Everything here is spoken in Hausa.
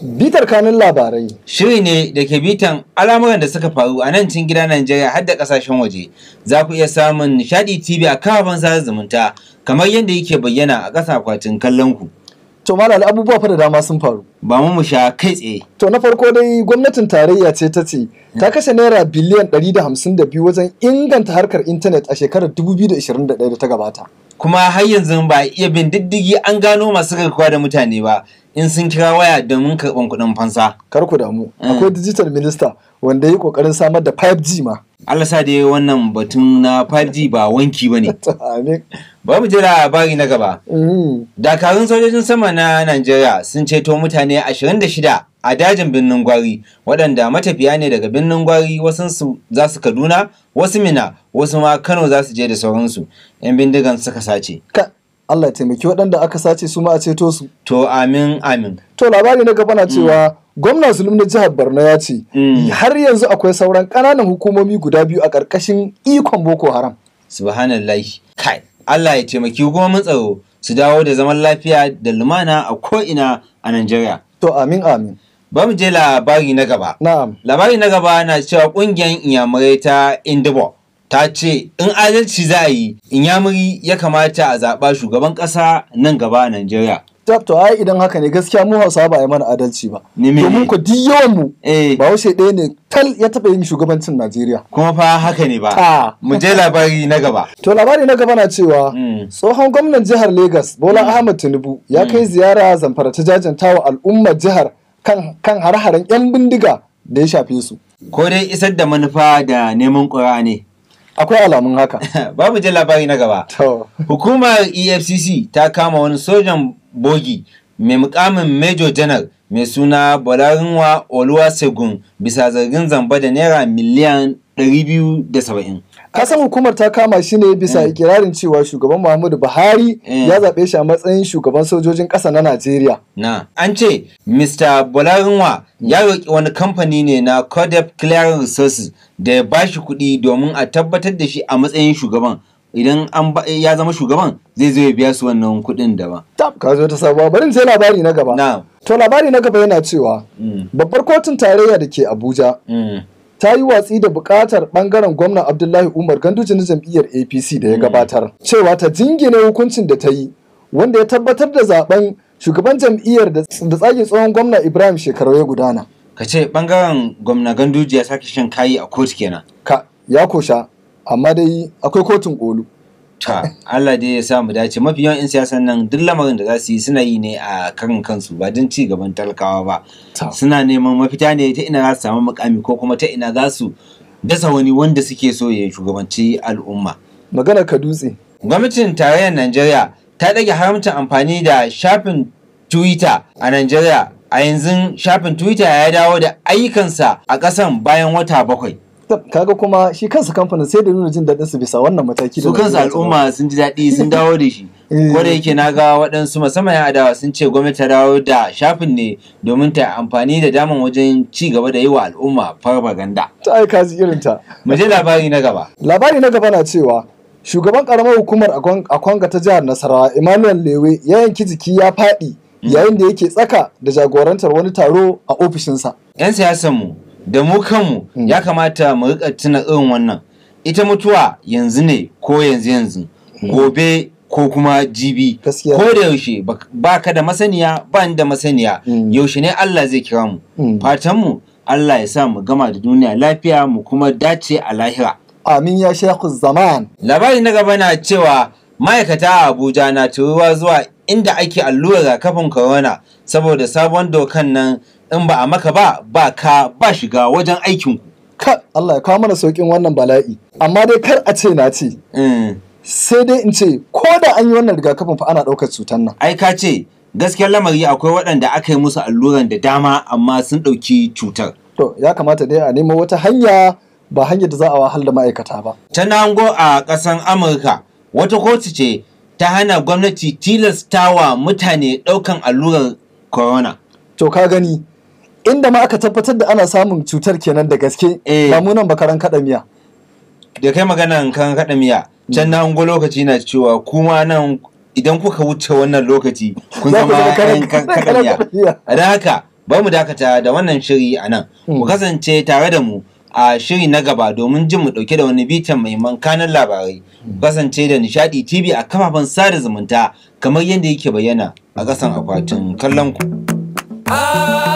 Bitar kanun labarai. Shiri ne da ke bitan al'amuran da suka faru a nan cikin gida Najeriya har da kasashen waje. Za ku iya samun Nishadi TV a kafafen sada zumunta kamar yadda yake bayyana a ƙasa akwatin kallon ku. To malal abubuwa fa da dama sun faru. Ba mu mu sha kai tsaye. To na farko dai gwamnatin tarayya ce ta ce ta kashe naira biliyan 152 wajen inganta harkar intanet a shekarar 2021 da ta gabata. Kuma har yanzu ba a iya bin diddigi an gano masu garkuwa da mutane ba in sun kira waya domin karɓan kuɗin fansa. Kar ku damu. Akwai digital minister wanda ya yi kokarin samar da 5G ma. Allah sa dai wannan batun na 5G ba wanki ba ne. Amin. Ba mu jira labari na gaba. Mhm. Dakarun sojojin sama na Najeriya sun ceto mutane 26 a dajin birnin Gwari waɗanda matafiya ne daga birnin Gwari wasu za su Kaduna, wasu Mina, wasu ma Kano za su je da sauransu. 'Yan bindigan suka sace. Ka Allah ya taimaki waɗanda aka sace su ma a ceto su. To amin amin. To labari na gaba na cewa gwamna zulum na jihar Borno ya ce Mm. har yanzu akwai sauran ƙananan hukumomi guda biyu a ƙarƙashin ikon Boko Haram. Subhanallahi. Kai. Allah ya taimaki hukumomin tsaro su dawo da zaman lafiya da lumana a ko'ina a Najeriya. To amin amin. Ba mu je labari na gaba. Na'am. labari na gaba na cewa kungiyar inyamurai ta indibo ta ce in adalci za a yi inyamuri ya kamata a zaɓa shugaban ƙasa nan gaba a najeriya Tab to ai idan haka ne gaskiya mu Hausawa ba a yi mana adalci ba. Ni me? Domin ku duk yawan mu eh Bahaushe ɗaya ne tal ya taɓa yin shugabancin Najeriya. kuma fa haka ne ba Ta. mu je labari na gaba To labari na gaba na cewa Mm. tsohon gwamnan jihar Legas Bola Ahmed Tinubu ya kai ziyara zamfara ta jajantawa al'ummar jihar kan kan hare-haren 'yan bindiga da ya shafe su. ko dai isar da manufa da neman ƙura ne Akwai alamun haka. babu je labari na gaba To. Hukumar EFCC ta kama wani sojan bogi mai mukamin Major General mai suna Bolarinwa Oluwasegun bisa zargin zamba da naira miliyan 270. Kasan hukumar ta kama shi ne bisa ikirarin cewa shugaban Muhammadu Buhari Mm. ya zaɓe shi a matsayin shugaban sojojin ƙasa na Najeriya. Na, an ce Mr. Bolarinwa ya roƙi wani kamfani ne na Codep Clearing Resources da ya bashi kuɗi domin a tabbatar da shi a matsayin shugaban. Idan an ba- ya zama shugaban zai zo ya biya su wannan kuɗin daban. Tab, ka zo ta sabuwa bari in je labari na gaba. Na, To labari na gaba yana cewa mm, babbar kotun tarayya da ke Abuja mm, ta yi watsi da bukatar bangaren gwamnan Abdullahi Umar Ganduje na jam'iyyar APC da ya gabatar cewa ta jingine hukuncin da ta yi wanda ya tabbatar da zaben shugaban jam'iyyar da da tsagin tsohon gwamna Ibrahim Shekarau ya gudana. ka ce ɓangaren gwamna Ganduji ya sake shan kayi a kotu kenan. Ka ya kosha amma dai akwai kotun kolu. Ta, Allah dai ya sa mu dace mafi yawan 'yan siyasan nan duk lamarin da za su yi suna yi ne a karin kansu ba don ci gaban talakawa ba. Ta. Suna neman mafita ne ta ina za su samu mukami ko kuma ta ina za su dasa wani wanda suke so ya shugabanci al'umma. Magana ka dutse. Gwamnatin tarayyar Najeriya ta ɗage haramcin amfani da shafin Twitter a Najeriya. A yanzu shafin Twitter ya dawo da ayyukansa a ƙasan bayan wata bakwai. Tab, Kaga kuma shi kansa kamfanin sai da nuna jin daɗin su bisa wannan mataki da su kansu Najeriya ta al'umma sun ji daɗi sun dawo da shi Eh. ko da yake na ga waɗansu musamman yan adawa sun ce gwamnati ta dawo da shafin ne domin ta amfani da daman wajen ci gaba da yi wa al'umma farfaganda ta aika ji irin ta. mu je labari na gaba Labari na gaba na cewa shugaban karamar hukumar Akwan- Akwanga ta jihar Nasarawa Emmanuel Lewe ya yanki jiki ya faɗi yayin da yake tsaka da jagorantar wani taro a ofishinsa. yan siyasan mu da mu kanmu ya kamata mu rika tuna irin wannan ita mutuwa yanzu ne ko yanzu yanzu gobe ko kuma jibi Gaskiya. ko da yaushe bak- ba ka da masaniya ba ni da masaniya Mm. yaushe ne Allah zai kira mu Mm. fatan mu Allah ya sa mu gama da duniya lafiya mu kuma dace a lahira Amin ya shekhu zaman. labari na gaba na cewa ma'aikata a abuja na turuwa zuwa inda ake allurar kafin corona saboda sabon dokan nan in ba a maka ba ba ka ba shiga wajen aikinku Ka Allah ya kawo mana saukin wannan bala'i. Amma dai kar a ce na ce. Mm. Sai dai in ce ko da an yi wannan rigakafin fa ana ɗaukar cutar nan. ai ka ce gaskiyar lamari akwai waɗanda aka yi musu alluran da dama amma sun ɗauki cutar To ya kamata dai a nemo wata hanya ba hanyar da za a wahal da ma'aikata ba. ta nango a ƙasan amurka wata kotu ce ta hana gwamnati tilastawa mutane ɗaukan allurar corona To ka gani inda ma aka tabbatar da ana samun cutar kenan da gaske Eh. ba mu nan bakaran kaɗa miya. da kai maganan kan kaɗa miya can na hango lokaci na cewa kuma nan idan kuka wuce wannan lokaci kun Za ku zama zama karan- yan kan- karan kaɗa miya kaɗa miya. a don haka bari mu dakata da wannan shiri a nan ku kasance tare da mu a shiri na gaba domin jin mu dauke da wani bitan mahimman kanan labarai ku kasance da nishadi tv a kafafen sada zumunta kamar yadda yake bayyana a ƙasan akwatin kallon ku.